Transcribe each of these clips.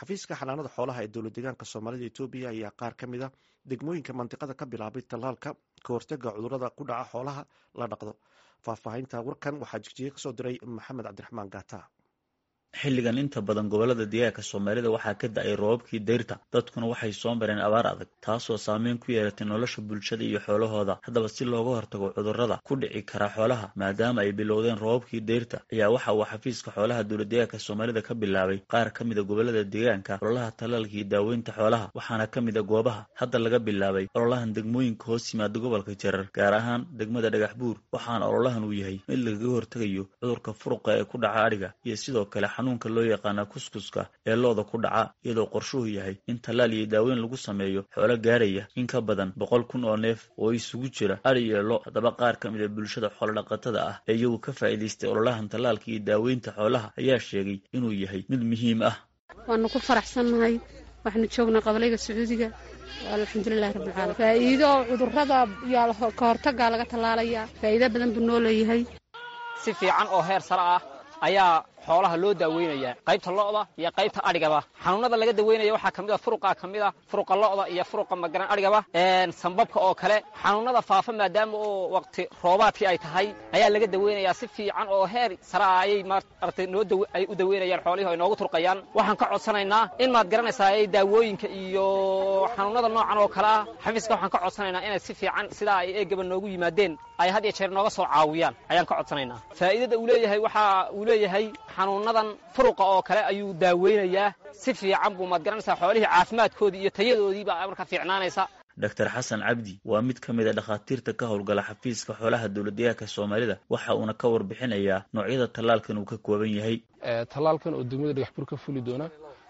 xafiiska xanaanada xoolaha ee dowlad deegaanka soomaalida etoobiya ayaa qaar ka mid a degmooyinka mandiqada ka bilaabay tallaalka ka hortaga cudurada ku dhaca xoolaha la dhaqdo faahfaahinta warkan waxaa jigjiga kasoo diray maxamed cabdiraxmaan gaata xilligan inta badan gobolada deegaanka soomaalida waxaa ka da-ay roobabkii dayrta dadkuna waxay soo mareen abaar adag taasoo saameyn ku yeelatay nolosha bulshada iyo xoolahooda haddaba si looga hortago cudurrada ku dhici kara xoolaha maadaama ay bilowdeen roobabkii dayrta ayaa waxa uu xafiiska xoolaha dowlad deegaanka soomaalida ka bilaabay qaar ka mida gobolada deegaanka ololaha tallaalka iyo daaweynta xoolaha waxaana ka mid a goobaha hadda laga bilaabay ololahan degmooyinka hoos yimaada gobolka jarar gaar ahaan degmada dhagax buur waxaana ololahan uu yahay mid lagaga hortegayo cudurka furuqa ee ku dhaca adhiga iyo sidoo kale xanuunka loo yaqaana kuskuska ee looda ku dhaca iyadoo qorshuhu yahay in tallaal iyo daaweyn lagu sameeyo xoolo gaaraya in ka badan boqol kun oo neef oo isugu jira adhi iyo lo haddaba qaar ka mid a bulshada xoolodhaqatada ah ee iyagu ka faa'iidaystay ololahan tallaalka iyo daaweynta xoolaha ayaa sheegay inuu yahay mid muhiim ah waanu ku faraxsannahay waxaanu joognaa qabalayga sacuudiga alxamdulilahi rabbilcaalamiin faa'iido cudurrada iyo ka hortagaa laga tallaalayaa faa'iido badan buu noo leeyahay si fiican oo heer sare ah ayaa xoolaha loo daaweynayaa qaybta lo'da iyo qaybta adhigaba xanuunada laga daweynaya waxaa ka mid a furuqa ka mid a furuqa lo'da iyo furuqa magaran adhigaba sambabka oo kale xanuunada faafa maadaama oo waqti roobaadkii ay tahay ayaa laga daweynayaa si fiican oo heer sare ah ayay maaragtay noo ay u daweynayaan xoolihii ay noogu turqayaan waxaan ka codsanaynaa in maad garanaysaa ay daawooyinka iyo xanuunada noocan oo kale ah xafiiska waxaan ka codsanaynaa inay si fiican sidaa ay eegaba noogu yimaadeen ay had iyo jeer nooga soo caawiyaan ayaan ka codsanaynaa faa'iidada uu leeyahay waxa uu leeyahay xanuunadan furuqa oo kale ayuu daaweynayaa si fiican buu maad garanaysaa xoolihii caafimaadkoodii iyo tayadoodiibaa marka fiicnaanaysa doctor xasan cabdi waa mid ka mid a dhakhaatiirta ka howlgala xafiiska xoolaha dowladdeegaanka soomaalida waxa uuna ka warbixinayaa noocyada tallaalkan uu ka kooban yahay tallaalkan oo degmada dhagaxbur ka fuli doona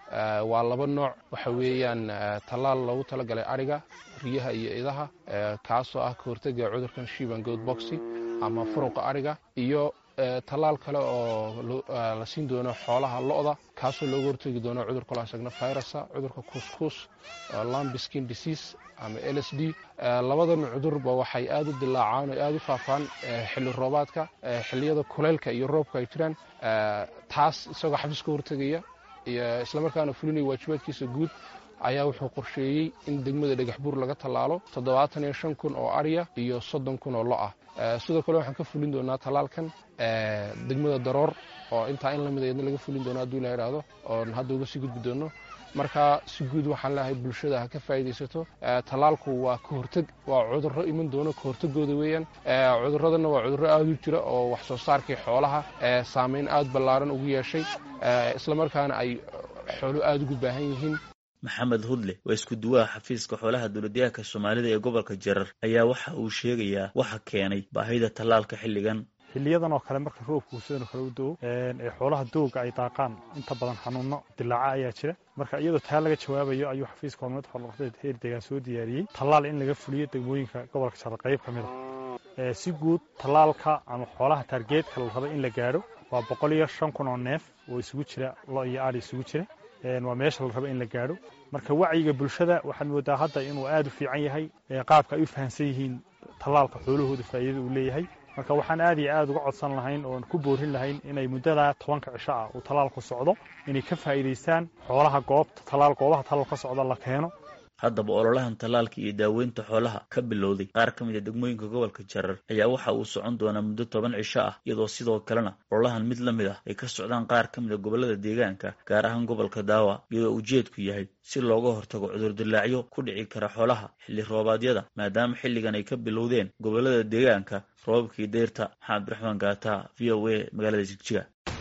waa laba nooc waxa weeyaan tallaal loogu talagalay adhiga riyaha iyo idaha kaasoo ah ka hortega cudurkan shiban good boxy ama furuqa adhiga iyo tallaal kale oo la siin doono xoolaha lo'da kaasoo looga hortegi doono cudurka loo asagna virusa cudurka kuskus lambskin disease ama l s d labadan cudurba waxay aad u dilaacaan oo aad u faafaan xilli roobaadka xilliyada kuleylka iyo roobka ay jiraan taas isagoo xafiis ka hortegaya iyo islamarkaana fulinaya waajibaadkiisa guud ayaa wuxuu qorsheeyey in degmada dhagaxbuur laga tallaalo toddobaatan iyo shan kun oo arya iyo soddon kun oo lo ah sidoo kale waxaan ka fulin doonaa tallaalkan degmada daroor oo intaa in lamid eedna laga fulin doono hadduu la idhaahdo oon hadda uga sii gudbi doono marka si guud waxaan leeyahay bulshada ha ka faa'iidaysato tallaalku waa ka horteg waa cudurro iman doono ka hortegooda weeyaan cudurradana waa cudurro aad u jira oo wax soo saarkii xoolaha saameyn aad ballaaran ugu yeeshay islamarkaana ay xoolo aada ugu baahan yihiin maxamed hudle waa isku duwaha xafiiska xoolaha dowladdeegaanka soomaalida ee gobolka jarar ayaa waxa uu sheegayaa waxa keenay baahida tallaalka xilligan xiliyadan oo kale marka roobku sidan kale u do-o ee xoolaha dooga ay daaqaan inta badan xanuuno dilaaca ayaa jira marka iyadoo taa laga jawaabayo ayuu xafiiska horumad xoolodhaqadeed heer deegaan soo diyaariyey tallaal in laga fuliyo degmooyinka gobolka jarar qayb ka mid a si guud tallaalka ama xoolaha taargeedka la raba in la gaadho waa boqol iyo shan kun oo neef oo isugu jira lo iyo aadhi isugu jira waa meesha la raba in la gaadho marka wacyiga bulshada waxaad moodaa hadda inuu aad u fiican yahay qaabka ay u fahamsan yihiin tallaalka xoolahooda faa'iidada uu leeyahay marka waxaan aad iyo aad uga codsan lahayn oon ku boorin lahayn inay muddada tobanka cisho ah uu tallaalku socdo inay ka faa'iidaystaan xoolaha goobta tallaal goobaha tallaal ka socda la keeno haddaba ololahan tallaalka iyo daaweynta xoolaha ka bilowday qaar ka mid a degmooyinka gobolka jarar ayaa waxa uu socon doonaa muddo toban cisho ah iyadoo sidoo kalena ololahan mid la mid ah ay ka socdaan qaar ka mid a gobolada deegaanka gaar ahaan gobolka daawa iyadoo ujeedku yahay si looga hortago cudurdilaacyo ku dhici kara xoolaha xilli roobaadyada maadaama xilligan ay ka bilowdeen gobolada deegaanka roobabkii deyrta maxamed abdiraxmaan gaata v o a magaalada jigjiga